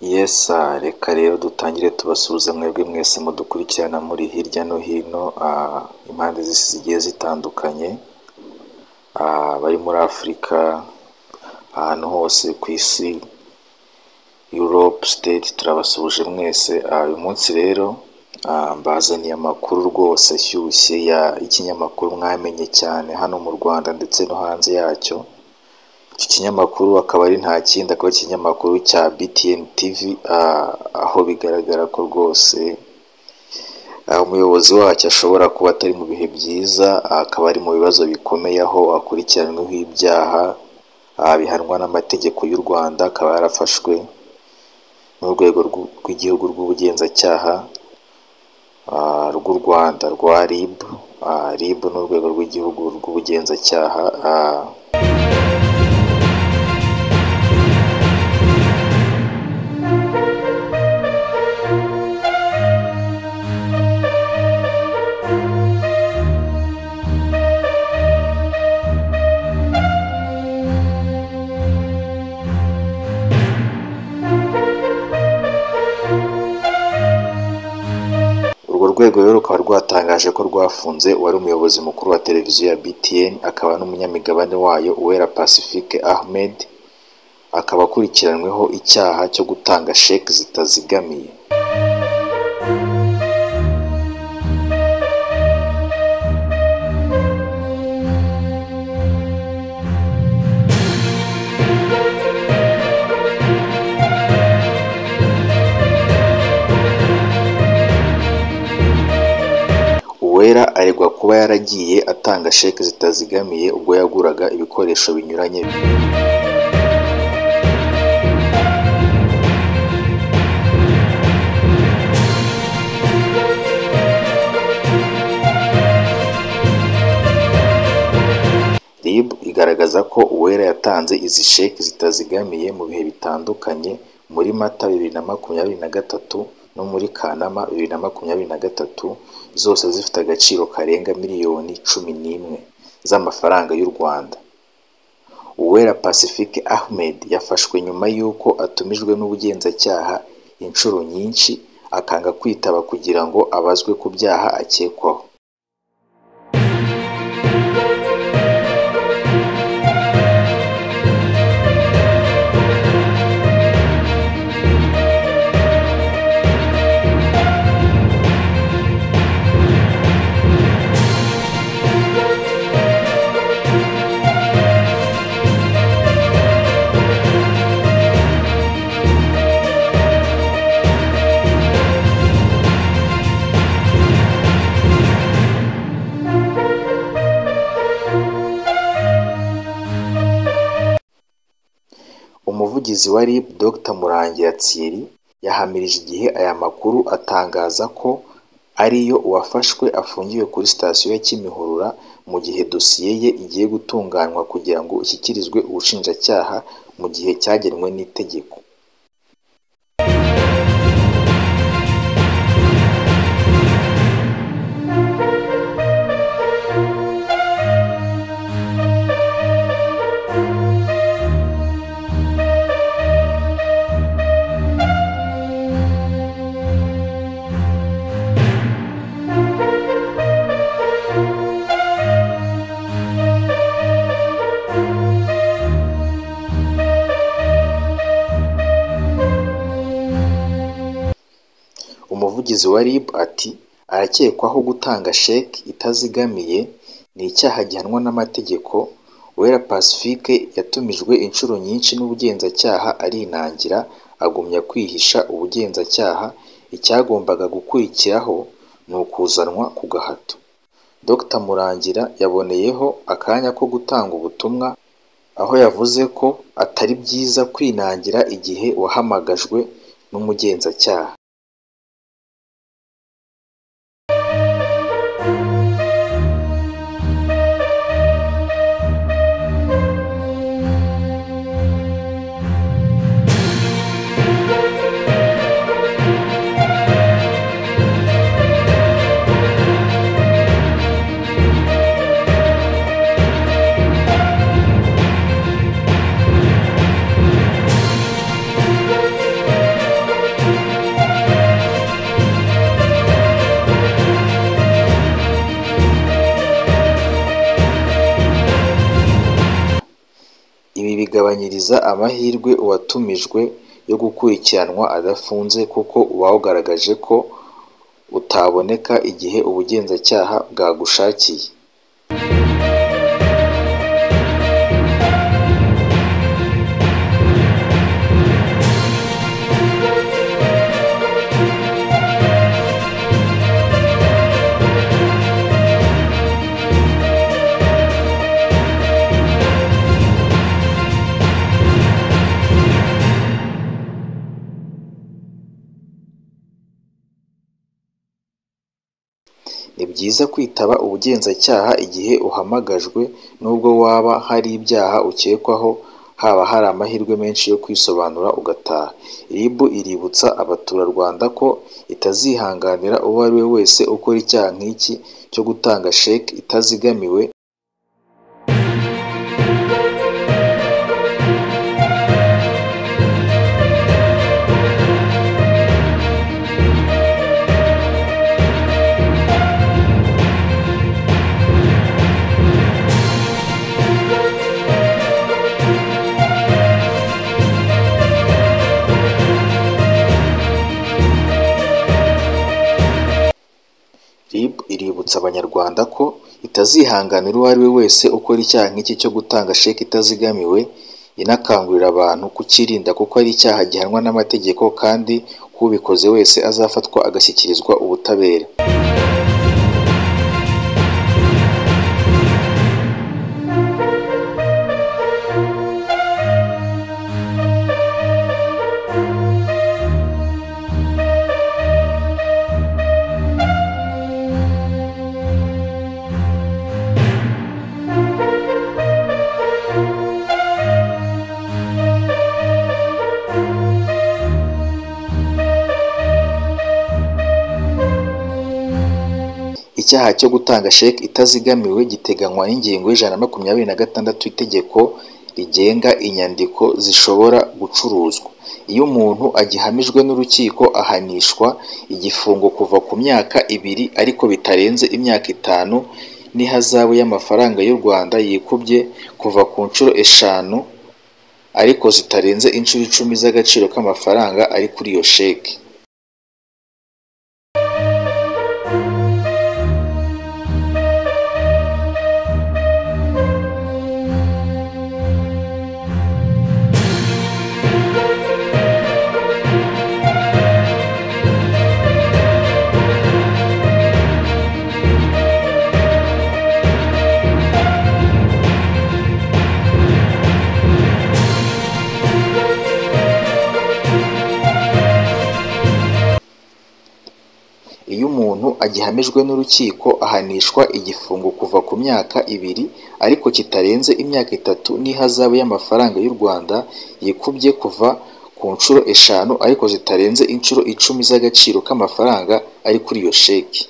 misa reka rero dutangire tubasuhuza mwebwe mwese mudukurikirana muri hirya no hino ah, impande z'isi zigiye zitandukanye ah, bari muri afurika ahantu hose ku isi europe state turabasuhuje mwese Ah, uyu munsi rero ah, mbazaniye amakuru rwose ashyushye ya ikinyamakuru mwamenye cyane hano mu rwanda ndetse no hanze yacyo iki kinyamakuru akaba ari nta kindi akaba ari ikinyamakuru cya BTN TV ah, aho bigaragara ko rwose ah, umuyobozi wacyo ashobora kuba atari mu bihe byiza ah, akaba ari mu bibazo bikomeye aho akurikiranyweho ibyaha ah, bihanwa n'amategeko y'u Rwanda akaba yarafashwe n'urwego rw'u- rw'igihugu rw'ubugenzacyaha ah, rw'u Rwanda rwa RIB ah, RIB ni urwego rw'igihugu rw'ubugenzacyaha ah, urwo rwego rero rukaba rwatangaje ko rwafunze uwari umuyobozi mukuru wa televiziyo ya BTN akaba n'umunyamigabane wayo Uwera Pacifique Ahmed akaba akurikiranyweho icyaha cyo gutanga sheki zitazigamiye Uwera aregwa kuba yaragiye atanga sheki zitazigamiye ubwo yaguraga ibikoresho binyuranye RIB igaragaza ko Uwera yatanze izi sheki zitazigamiye mu bihe bitandukanye muri Mata bibiri na makumyabiri na gatatu no muri Kanama bibiri na makumyabiri na gatatu zose zifite agaciro karenga miliyoni cumi n'imwe z'amafaranga y'u Rwanda. Uwera Pacifique Ahmed yafashwe nyuma y'uko atumijwe n'ubugenzacyaha inshuro nyinshi akanga kwitaba kugira ngo abazwe ku byaha akekwaho. Umuvugizi wa RIB Dr Murangira Thierry yahamirije igihe aya makuru atangaza ko ariyo uwafashwe afungiwe kuri sitasiyo ya Kimihurura mu gihe dosiye ye igiye gutunganywa kugira ngo ishyikirizwe ubushinjacyaha mu gihe cyagenwe n'itegeko. Umuvugizi wa RIB ati arakekwaho gutanga sheki itazigamiye ni icyaha gihanwa n'amategeko Uwera Pacifique yatumijwe inshuro nyinshi n'ubugenzacyaha arinangira agumya kwihisha ubugenzacyaha icyagombaga gukurikiraho ni ukuzanwa ku gahato Dr Murangira yaboneyeho akanya ko gutanga ubutumwa aho yavuze ko atari byiza kwinangira igihe wahamagajwe n'umugenzacyaha bigabanyiriza amahirwe uwatumijwe yo gukurikiranwa adafunze kuko uwawugaragaje ko utaboneka igihe ubugenzacyaha bwagushakiye ni byiza kwitaba ubugenzacyaha igihe uhamagajwe nubwo waba hari ibyaha ukekwaho haba hari amahirwe menshi yo kwisobanura ugataha rib iributsa abaturarwanda ko itazihanganira uwo ari we wese ukora icyaha nk'iki cyo gutanga sheki itazigamiwe rib iributsa abanyarwanda ko itazihanganira uwo ari we wese ukora icyaha nk'iki cyo gutanga sheki itazigamiwe inakangurira abantu kukirinda kuko ari icyaha gihanwa n'amategeko kandi ko ubikoze wese azafatwa agashyikirizwa ubutabera icyaha cyo gutanga sheki itazigamiwe giteganywa n'ingingo y'ijana na makumyabiri na gatandatu itegeko rigenga inyandiko zishobora gucuruzwa iyo umuntu agihamijwe n'urukiko ahanishwa igifungo kuva ku myaka ibiri ariko bitarenze imyaka itanu n'ihazabu y'amafaranga y'u rwanda yikubye kuva ku nshuro eshanu ariko zitarenze inshuro icumi z'agaciro k'amafaranga ari kuri iyo sheki iyo umuntu agihamijwe n'urukiko ahanishwa igifungo kuva ku myaka ibiri ariko kitarenze imyaka itatu n'ihazabu y'amafaranga y'u rwanda yikubye kuva ku nshuro eshanu ariko zitarenze inshuro icumi z'agaciro k'amafaranga ari kuri iyo sheki